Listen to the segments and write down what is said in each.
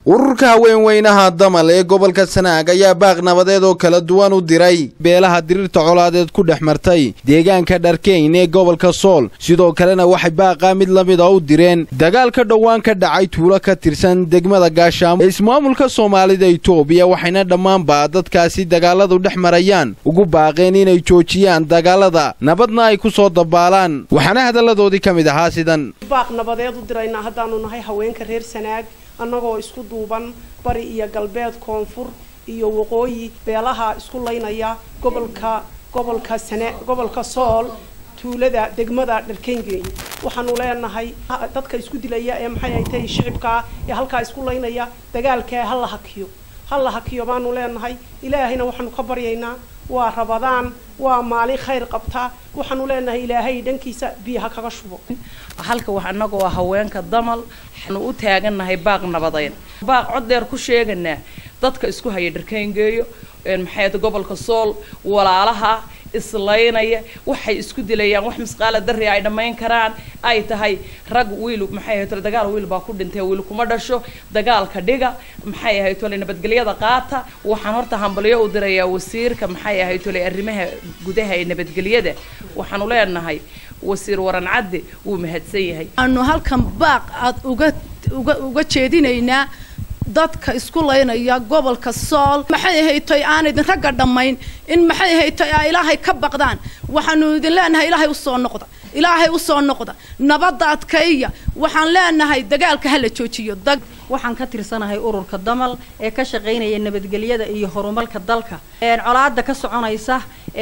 ururka haweenweynaha damal ee gobolka sanaag ayaa baaq nabadeed oo kala duwan u diray beelaha diriirta colaadeed ku dhex martay deegaanka dharkeyn ee gobolka sool sidoo kalena waxay baaqaa mid la mid a u direen dagaal ka dhowaan ka dhacay tuulo ka tirsan degmada gaashaamo ee ismaamulka soomaalida itoobiya waxayna dhammaanba dadkaasi dagaaladu dhex marayaan ugu baaqeen inay joojiyaan dagaalada nabadna ay ku soo dabaalaan waxaana hadalladoodii ka mid ahaa sidan baaq nabadeed u diraynaa haddaanu nahay haweenka reer sanaag annagoo isku duuban bari iyo galbeed koonfur iyo waqooyi beelaha isku laynaya gobolka gobolka sane gobolka sool tuulada degmada dharkengeyn waxaanu leenahay dadka isku dilaya ee maxay ay tahay shicibkaa ee halkaa isku laynaya dagaalkaa ha la hakiyo ha la hakiyo baanu leenahay ilaahayna waxaanu ka baryaynaa waa rabadaan waa maalin khayr qabtaa waxaanu leenahay ilaahay dhankiisa biyaha kaga shubo halka wax annagoo haweenka damal waxaanu u taagannahay baaq nabadeed baaq cod dheer ku sheeganaa dadka isku haya dharkayngeeyo maxay gobolka sool walaalaha islaynaya waxay isku dilayaan wax misqaala darri ay dhammayn karaan ay tahay rag wiil maxay ahayd tole dagaal wiil baa ku dhintay wiil kuma dhasho dagaalka dhiga maxay ahayd tole nabadgelyada qaata waxaan horta hambalyo u dirayaa wasiirka maxay ahayd tole arrimaha gudaha ee nabadgelyada waxaanu leenahay wasiir waran cadde wuu mahadsan yahay aanu halkan baaq aad uga uga uga jeedinaynaa dadka isku laynaya gobolka sool maxay ahaytoy aan idin ragga dhammayn in maxay ahaytoy aa ilaahay ka baqdaan waxaanu idin leenahay ilaahay usoo noqda ilaahay usoo noqda nabadda adkayya waxaan leenahay dagaalka hala joojiyo waxaan ka tirsanahay ururka damal ee ka shaqaynaya nabadgelyada iyo horumarka dalka colaada ka soconaysa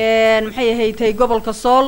maxay ahaytay gobolka sool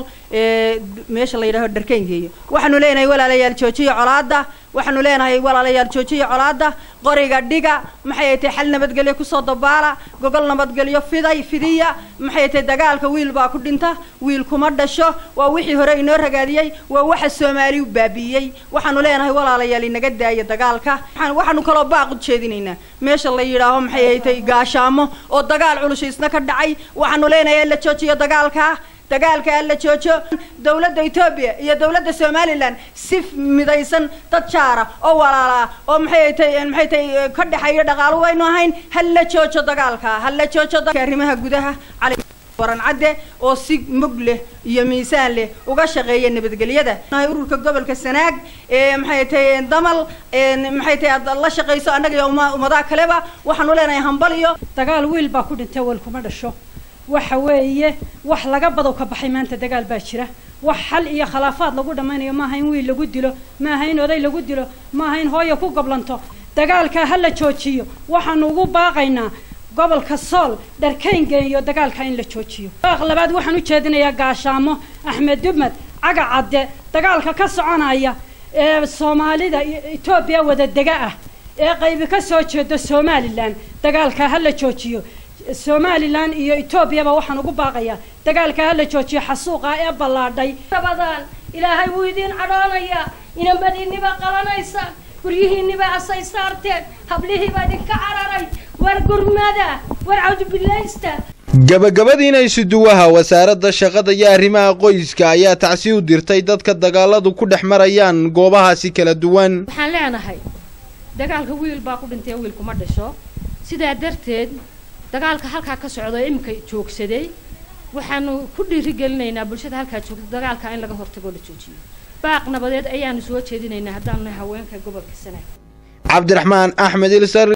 meesha la yidhaaho dharkeyngeeyo waxaanu leenahay walaalayaal joojiya colaada waxaanu leenahay walaalayaal joojiya colaada qoriga dhiga maxay ahaytay xal nabadgelyo kusoo dabaala gogol nabadgelyo fiday fidiya maxay ahaytay dagaalka wiil baa ku dhinta wiil kuma dhasho waa wixii hore inoo ragaadiyey waa waxa soomaali u baabi'iyey waxaanu leenahay walaalayaal inaga daaya dagaalka waxaanu kaloo baaq u jeedinaynaa meesha la yidhaaho maxay ahaytay gaashaamo oo dagaal culushiisna ka dhacay waxaanu leenahay la joojiyo dagaalka dagaalka la joojo dawladda etoobiya iyo dawladda somalilan si midaysan dad jaara oo walaala oo maxay tay maxay tay ka dhexeeyo dhaqaalo waynu ahayn ha la joojo dagaalka ha la joojo arrimaha gudaha cali waran cadde oo si mug leh iyo miisaan leh uga shaqeeya nabadgelyada ururka gobolka sanaag ee maxay tahay damal maxay tahay aad la shaqayso annaga iyo ummadaha kaleba waxaanu leenahay hambal iyo dagaal wiil baa ku dhintay wiil kuma dhasho waxa weeye wax laga badow ka baxay maanta dagaal baa jira wax xal iyo khilaafaad lagu dhammaynayo maaha in wiil lagu dilo maaha in oday lagu dilo maaha in hooyo ku goblanto dagaalka ha la joojiyo waxaanu ugu baaqaynaa gobolka sool dharkayngeeyo dagaalka in la joojiyo baaq labaad waxaan u jeedinayaa gaashaamo axmed dumad caga cadde dagaalka ka soconaya ee soomaalida etoobiya wada dega ah ee qaybi ka soo jeedo somalilan dagaalka ha la joojiyo somalilan iyo etoobiyaba waxaan ugu baaqayaa dagaalka ha la joojiyo xasuuqa ee ballaadhay rabadaan ilaahay wuu idiin cadhoonayaa inamadiinniba qalanaysa guryihiinniba asay saarteen hablihiiba idinka cararay war gurmada war cawdubilaysta gabagabadiina isuduwaha wasaaradda shaqada iyo arrimaha qoyska ayaa tacsi u dirtay dadka dagaaladu ku dhex marayaan goobahaasi kala duwan waxaan leenahay dagaalka wiil baa ku dhintay wiil kuma dhasho sidaa darteed dagaalka halkaa ka socda oo iminka joogsaday waxaanu ku dhiirigelinaynaa bulshada halkaa joogta dagaalka in laga hortagoo la joojiyo baaq nabadeed ayaanu soo jeedinaynaa haddaanu nahay haweenka gobolka sanaag cabdiraxmaan axmed ilsar